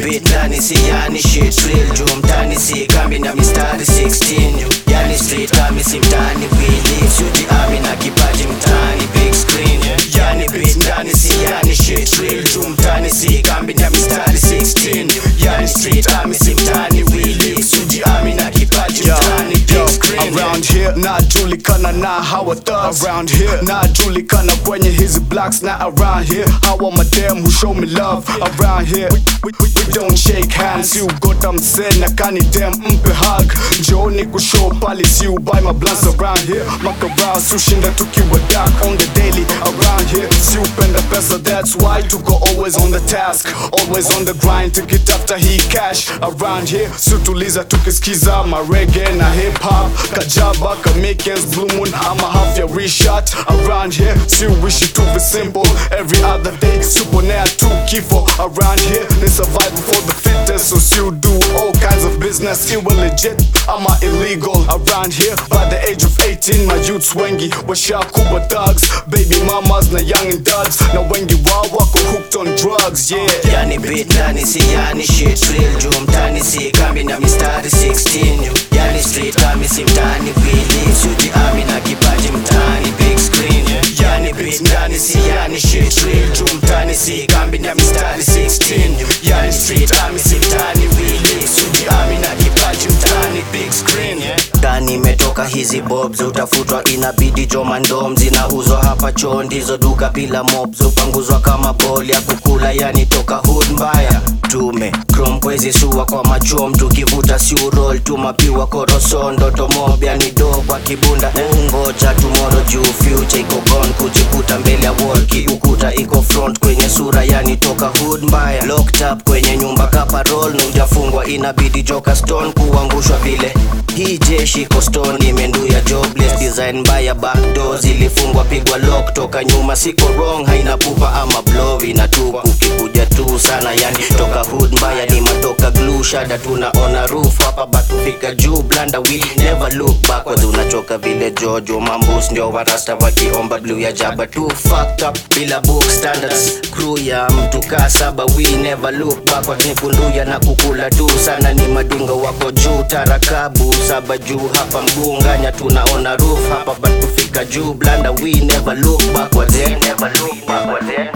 beat ndani si yani shit real juu mtani si kambi na mistari 16 juu yani street kami si mtani wili suji ami na kipaji mtani big screen yani beat ndani si yani shit real juu mtani si kambi na mistari 16 juu yani street kami si mtani wili suji ami na kipaji Yo, mtani yo, big screen around here najulikana na hawa thugs around here najulikana kwenye hizi blocks na around here hawa madem who show me love around here we, we, we, we don't shake hands you got I'm saying na kani dem mpe hug njooni kushow pali si buy my blunts around here makarao sushinda tukiwa dark on the daily around here si upenda pesa that's why tuko always on the task always on the grind tukitafuta hii cash around here sutuliza tukisikiza marege na hip hop kajaba kamikens blue moon ama half ya reshot around here si wishi to be simple every other day suponea tu kifo around here ni survival for the fittest so si do all kinds of business iwe legit ama illegal around here by the age of 18 my youths wengi washakuwa thugs baby mamas na young and duds na wengi wao wako hooked on drugs yeah yani beat ndani si yani shit real juu mtani si kambi na mistari 16 juu yani street kami si mtani wili suji ami na kipaji mtani big screen yani beat ndani si yani shit real juu mtani si kambi na mistari 16 juu yani street kami si mtani wili suji ami na kipaji mtani big screen ndani imetoka hizi bobs utafutwa inabidi jomandom zinauzwa hapa choo ndizo duka bila mobs upanguzwa kama bol ya kukula yani toka hood mbaya tume chrome kwezi suwa kwa machom tukivuta siurol tumapiwa korosondo tomob yani do kwa kibunda ungoja tumoro juu future iko gone kujikuta mbele ya wall kiukuta iko front kwenye sura yani toka hood mbaya locked up kwenye nyumba kaparol na ujafungwa inabidi joka stone kuangushwa vile hii jeshi iko stone imenduya jobless design mbaya backdoor zilifungwa pigwa lock toka nyuma siko wrong haina pupa ama blow inatupa ukikuja tu sana yani toka hood mbaya ni matoka glue shada tunaona roof hapa batufika juu blanda we never look backwards unachoka vile jojo mambus ndio warasta wakiomba blue ya jaba tu fucked up bila book standards crew ya mtu kaa saba we never look backwards ni kunduya na kukula tu sana ni madunga wako juu tarakabu saba juu hapa mgunganya tunaona roof hapa batufika juu blanda we never look backwards eh, never look backwards eh.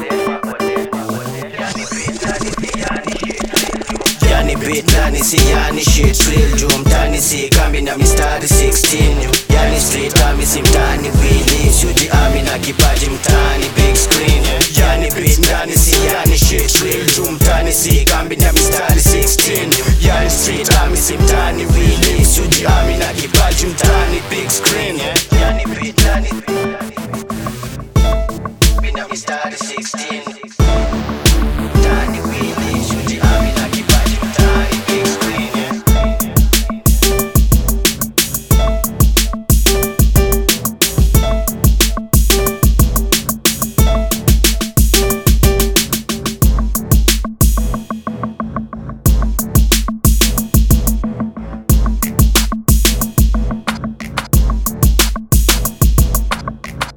yani beat ndani si yani shit real juu mtani si kambi na mistari 16 juu yani street kami si mtani wili suji ami na kipaji mtani big screen yani beat ndani si yani shit real juu mtani si kambi na mistari 16 juu yani street kami si mtani wili suji ami na kipaji mtani big screen